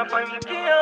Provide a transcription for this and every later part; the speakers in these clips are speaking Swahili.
mafanikio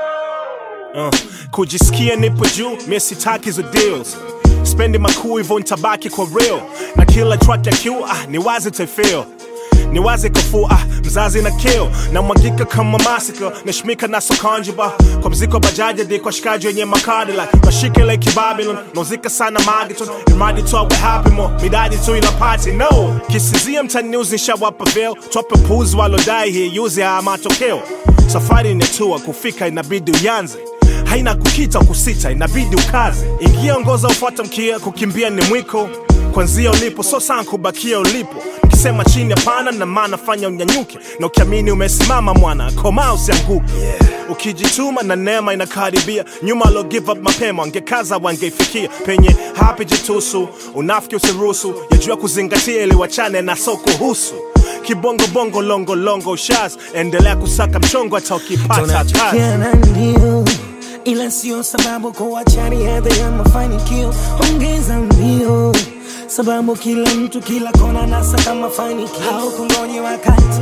Uh, kujisikia nipo juu mie sitaki hizo deals spendi makuu hivyo nitabaki kwa real na kila track ya Q ah, ni wazi taifeel ni wazi kafuu ah, mzazi na kill na mwagika kama masika nashmika na sokanjiba kwa mziko bajaji hadi kwa shikaji wenye makadi like mashike like Babylon nauzika sana magiton imradi tu awe happy mo midadi tu ina party no kisizia mtani news nishawapa veil twape puzi walodai hii yuzi haya matokeo safari inatua kufika inabidi uyanze haina kukita kusita inabidi ukaze ingia ongoza ufuata mkia kukimbia ni mwiko kwanzia ulipo so sana kubakia ulipo ukisema chini hapana na maana fanya unyanyuke na ukiamini umesimama mwana koma usianguke ukijituma na neema inakaribia nyuma alo give up mapema wangekaza wangeifikia penye hapi jitusu unafiki usiruhusu yajua kuzingatia ili wachane na so kuhusu kibongo bongo longo longo shaz endelea kusaka mchongo hata ukipata kazi tunachokiana ndio ila sio sababu kuacha riadha ya mafanikio ongeza mbio sababu kila mtu kila kona nasaka mafanikio au kungoje wakati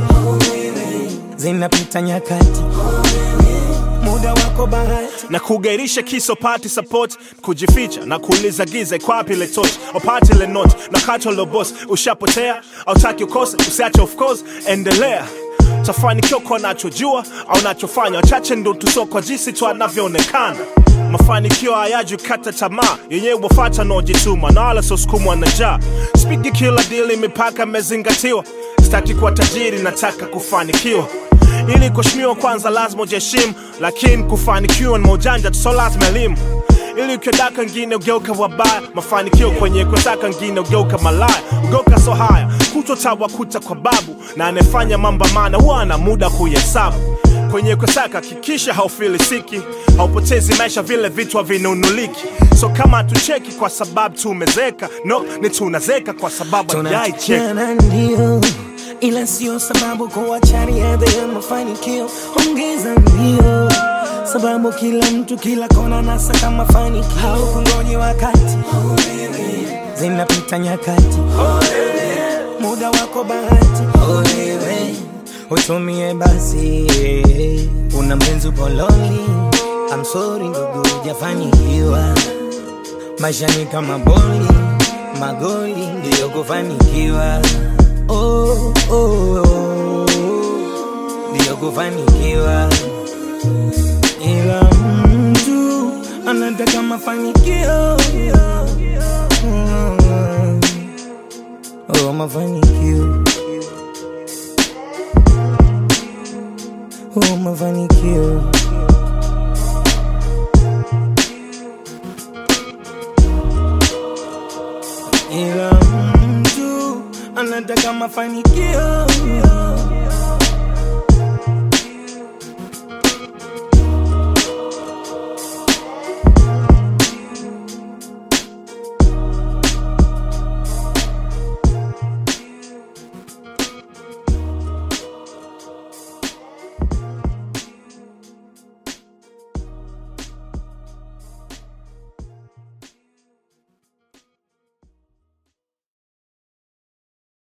zinapita nyakati muda wako bahati na kugairisha kiso pati support kujificha na kuuliza giza ikwapi ile torch opati ile note na kato lo boss ushapotea autaki ukose usiache of course endelea tafanikiwa kwa nachojua au nachofanya wachache ndo tusokwa jinsi tu anavyoonekana mafanikio hayaji kata tamaa yenyewe wafata naojituma na wala sosukumwa na njaa spidi kila dili mipaka imezingatiwa sitaki kuwa tajiri nataka kufanikiwa ili kuheshimiwa kwanza lazima ujiheshimu lakini kufanikiwa ni maujanja tu so lazima elimu ili ukiodaka ngine ugeuka wabaya mafanikio kwenye kutaka ngine ugeuka malaya ugeuka so haya kutotawakuta kwa babu na anayefanya mambo maana huwa ana muda kuhesabu kwenye kusaka hakikisha haufilisiki haupotezi maisha vile vitu havinunuliki so kama hatucheki kwa sababu tumezeka no ni tunazeka kwa sababu hatujaicheka tunachokiana ndio ila sio sababu kuacha riadha ya mafanikio ongeza mbio sababu kila mtu kila kona nasaka mafanikio au kungoje wakati zinapita nyakati muda wako bahati Olewe, utumie basi una mpenzi poloni I'm sorry ndugu hujafanikiwa maisha ni kama boli magoli ndiyo kufanikiwa oh, oh, oh, ndiyo kufanikiwa ila mtu anataka mafanikio Mm. oh, mafanikio oh, mafanikio ila mtu anataka mafanikio